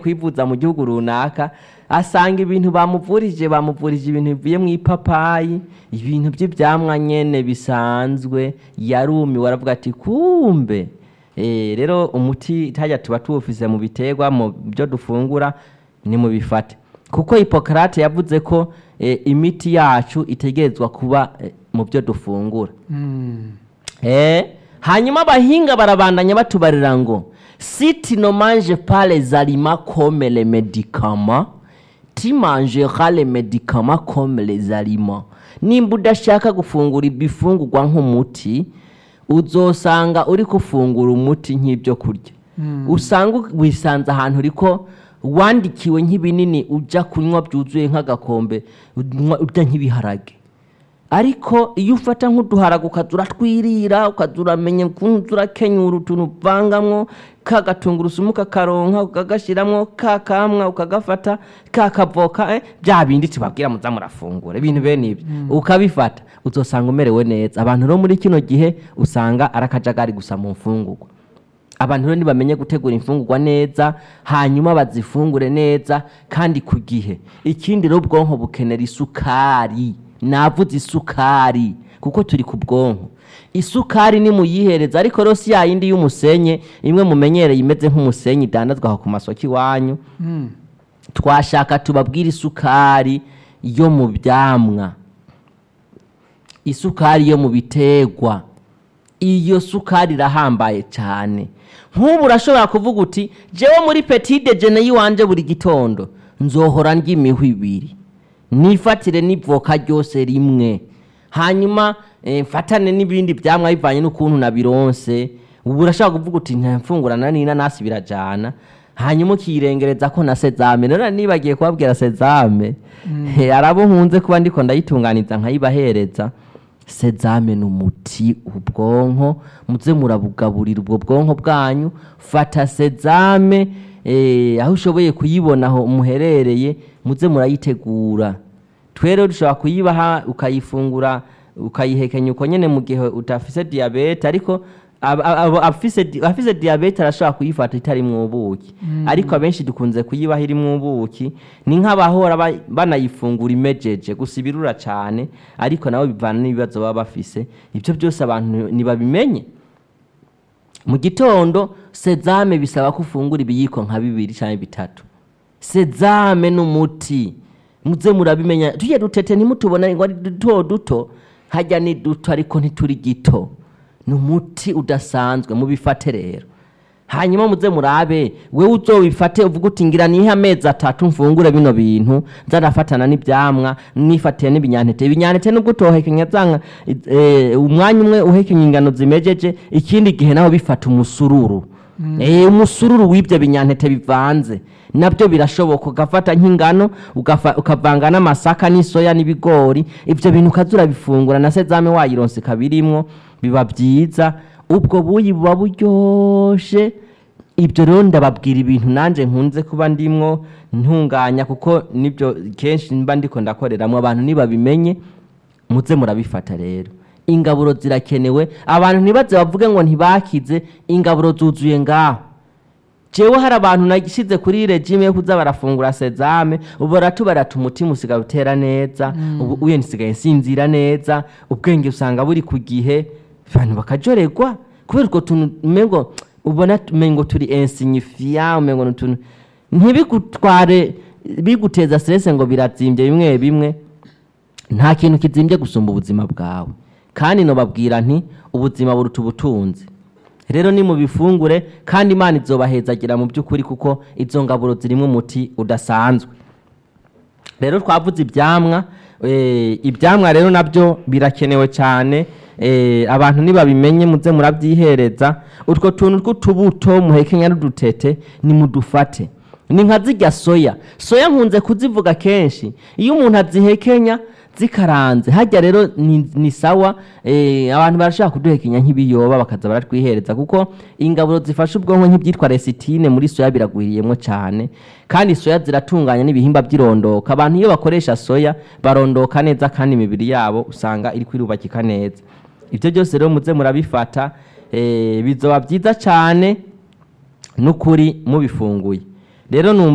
kwivuza mu gihugu runaka asanga ibintu bamuvurije bamuvurije ibintu bivuye mu ipapayi ibintu by'ibyamwa nyene bisanzwe yarumiwe aravuga ati kumbe Eh, rero umuti tajya tuba tuwufise mu biterwa mu byo dufungura ni mu bifate kuko hipokarate yavuze ko eh, imiti yacu itegerezwa kuba eh, mu byo dufungura Eh, hanyuma abahinga barabandanya batubarira ngo si tu ne manges pas les aliments comme les médicaments tu mangeras les médicaments comme les aliments nimba udashaka gufungura ibifungurwa nk'umuti uzosanga uri gufungura umuti nk'ibyo kurya usanga wisanze ahantu uriko wandikiwe nk'ibinini ujya kunywa byuzuye nk'agakombe unywa- urya nk'ibiharage ariko iyo ufata nk'uduharaga ukaza uratwirira ukaza uramenya ukuntu uza urakenyura utuntu uvangamwo ka gatungurusumu ukakaronka ukagashyiramo ka kamwa ukagafata ka kavoka eh, bya bindi tubabwira muza murafungura ibintu bene ibyo ukabifata uzosanga umerewe neza abantu rero muri kino gihe usanga ari akajagari gusa mu mfungurwa abantu rero ntibamenye gutegura imfungurwa neza hanyuma bazifungure neza kandi ku gihe ikindi rero ubwonko bukenera isukari navuze isukari kuko turi ku bwonko isukari ni muyihereza ariko rero si yayindi y'umusenye imwe mumenyereye imeze nk'umusenyi idandazwa aho ku masoko iwanyu twashaka tubabwire isukari yo mu byamwa isukari yo mu biterwa iyo sukari irahambaye cyane nk'ubu urashobora kuvuga uti jewe muri petite jene y'iwanje buri gitondo nzohora ndya imihwi ibiri nifatire n'ivoka ryose rimwe hanyuma eh, mfatane n'ibindi byamwa bivanye n'ukuntu nabironse ubu urashobora kuvuga uti ntamfungurana n'inanasi birajana hanyuma ukirengereza ko na sezame rero nibagiye kubabwira sezame Eh, arabo nkunze kuba ndiko ndayitunganiza nkayibahereza sezame ni umuti ubwonko muze murabugaburira ubwo bwonko bwanyu fata sezame eh, aho ushoboye kuyibona aho muherereye muze murayitegura twere dushobora kuyibaha ukayifungura ukayihekenya uko nyene mu gihe utafise diyabete ariko ab- ab- afise di- afise diyabete arashobora kuyifata itarimwo ubuki ariko abenshi dukunze kuyibaha irimwo ubuki ni nk'abahora ba- banayifungura imejeje gusa ibirura cane ariko nabo bivana n'ibibazo baba bafise ibyo byose abantu ntibabimenye mu gitondo sezame bisaba ko ufungura ibiyiko nka bibiri cyangwa bitatu sezame ni umuti muze murabimenya tujye dutete ntimutubona ngo ari duto duto hajya ni duto ariko ntituri gito ni umuti udasanzwe mubifate rero hanyuma muze murabe we uzobifate uvuga uti ngira nihe amezi atatu mfungure bino bintu nzarafatana n'ibyamwa nifatiye n'ibinyantete ibinyantete nubwo utohekenya zanga eh, umwanya umwe uhekenya ingano zimejeje ikindi gihe naho bifata umusururu Eh, umusururu w'ibyo binyantete bivanze nabyo birashoboka ugafata nk'ingano ugafa- ukavanga n'amasaka n'isoya n'ibigori ibyo bintu ukaza urabifungura na sezame wayironse kabirimwo biba byiza ubwo buyi buba buryoshe ibyo rero ndababwira ibintu nanjye nkunze kuba ndimwo ntunganya kuko nibyo kenshi mba ndiko ndakoreramo abantu nibabimenye muze murabifata rero ingaburo zirakenewe abantu ntibaze bavuge ngo ntibakize ingaburo zuzuye ngaho jewe hari abantu nashyize kuri regime yo kuza barafungura sezame ubu baratubarata umutima usigaye utera neza ubu uye nsigaye nsinzira neza ubwenge usanga buri ku gihe abantu bakajorerwa kubera utwo tuntu umengo ubona umengo turi insignifiant umengo ni utuntu ntibigutware biguteza stress ngo birazimbye bimwe bimwe nta kintu kizimbye gusumba ubuzima bwawe kandi nobabwira nti ubuzima buruta ubutunzi rero ni mu bifungure kandi imana izobahezagira mu by'ukuri kuko izo ngaburo zirimo umuti udasanzwe rero twavuze ibyamwa eh, ibyamwa rero nabyo birakenewe cyane eh, abantu nibabimenye muze murabyihereza utwo tuntu tw'utubuto muhekenya n'udutete nimudufate ni nka zirya soya soya nkunze kuzivuga kenshi iyo umuntu azihekenya zikaranze hajya rero ni, ni sawa eh, abantu barashaka kuduhekenya nk'ibiyoba bakaza baratwihereza kuko ingaburo zifasha ubwonko nk'ibyitwa resitine muri soya biragwiriyemo cyane kandi soya ziratunganya n'ibihimba by'irondoka abantu iyo bakoresha soya barondoka neza kandi imibiri yabo usanga iri kwirubakika neza ibyo byose rero muze murabifata eh, bizoba byiza cyane n'ukuri mubifunguye rero numva